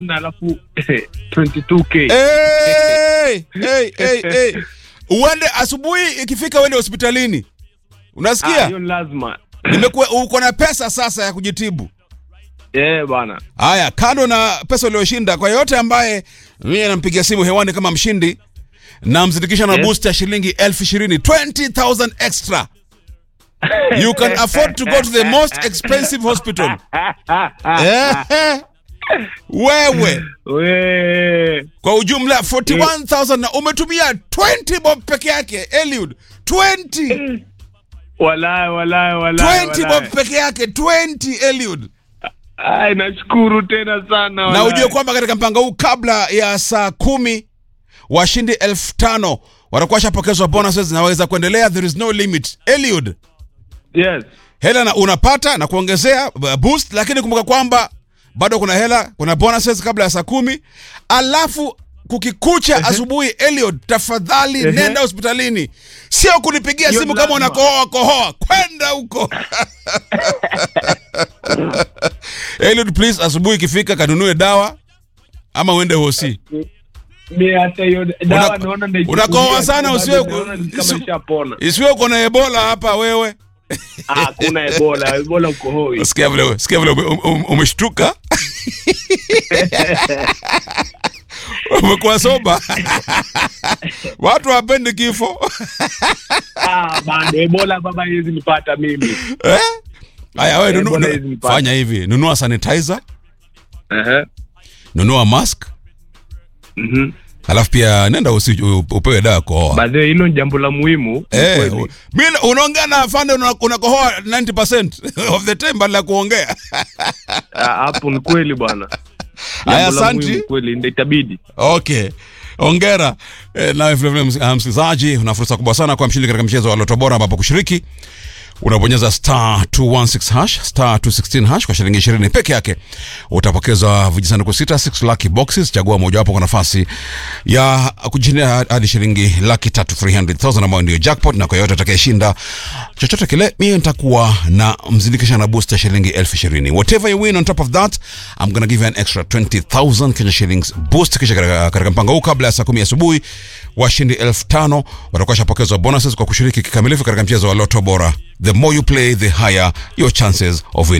na alafu 22k hey, hey, hey, hey. uende asubuhi ikifika uende hospitalini Ah, unasikia hiyo ni lazima nimekuwa uko na pesa sasa ya kujitibu eh bwana haya kando na pesa uliyoshinda kwa yote ambaye mimi nampigia simu hewani kama mshindi namzindikisha na Yes. boost ya shilingi elfu ishirini 20000 extra you can afford to go to the most expensive hospital Ehe. wewe we kwa ujumla 41000 na umetumia 20 bob peke yake Eliud 20 walai walai walai 20 bob peke yake 20 Eliud ai nashukuru tena sana na walai. ujue kwamba katika mpango huu kabla ya saa kumi washindi elfu tano watakuwa washapokezwa bonuses na waweza kuendelea there is no limit Eliud yes hela na unapata na kuongezea uh, boost lakini kumbuka kwamba bado kuna hela kuna bonuses kabla ya saa kumi alafu kukikucha asubuhi Eliud tafadhali Ehe. nenda hospitalini sio kunipigia Hiyo simu ni kama lazima. unakohoa kohoa kwenda huko Eliud please asubuhi ikifika kanunue dawa ama uende hosi mi hata hiyo dawa Una- naona naichukulia unakohoa tu, sana, bado usiwe- naona ni kama usi- ishapona isiwe uko na ebola hapa wewe ah kuna ebola ebola ukohoi sikia vile sikia vile ume- ume- umeshtuka umekuwa soba watu wapendi kifo ah bado ebola baba hizi nipata mimi Eh? haya wewe nunu- Ebola nu- hizi nipate. fanya hivi nunua sanitizer ehe nunua mask mhm alafu pia nenda usi, u- upewe dawa ya kohoa baadhi hilo ni jambo la muhimu Eh, kweli. u- mi unaongea na afande una- unakohoa 90% of the time badala ya kuongea Ah, hapo ni kweli bwana Haya, Jambo la asanti. muhimu kweli ndio itabidi okay ongera e, nawe vilevile ms- ah, msikilizaji una fursa kubwa sana kwa mshindi katika mchezo wa loto bora ambapo kushiriki unabonyeza star 216 hash star 216 hash kwa shilingi 20 peke yake utapokezwa vijisanduku sita 6 lucky boxes chagua mojawapo kwa nafasi ya kujindia hadi shilingi laki tatu 300000 ambayo ndio jackpot na kwa yote atakayeshinda chochote kile mie nitakuwa na mzindikisha na booster shilingi elfu ishirini whatever you win on top of that I'm gonna give you an extra 20000 Kenya shillings boost kisha katika katika mpango huu kabla ya saa kumi asubuhi washindi elfu tano watakuwa shapokezwa bonuses kwa kushiriki kikamilifu katika mchezo wa loto bora the more you play the higher your chances of winning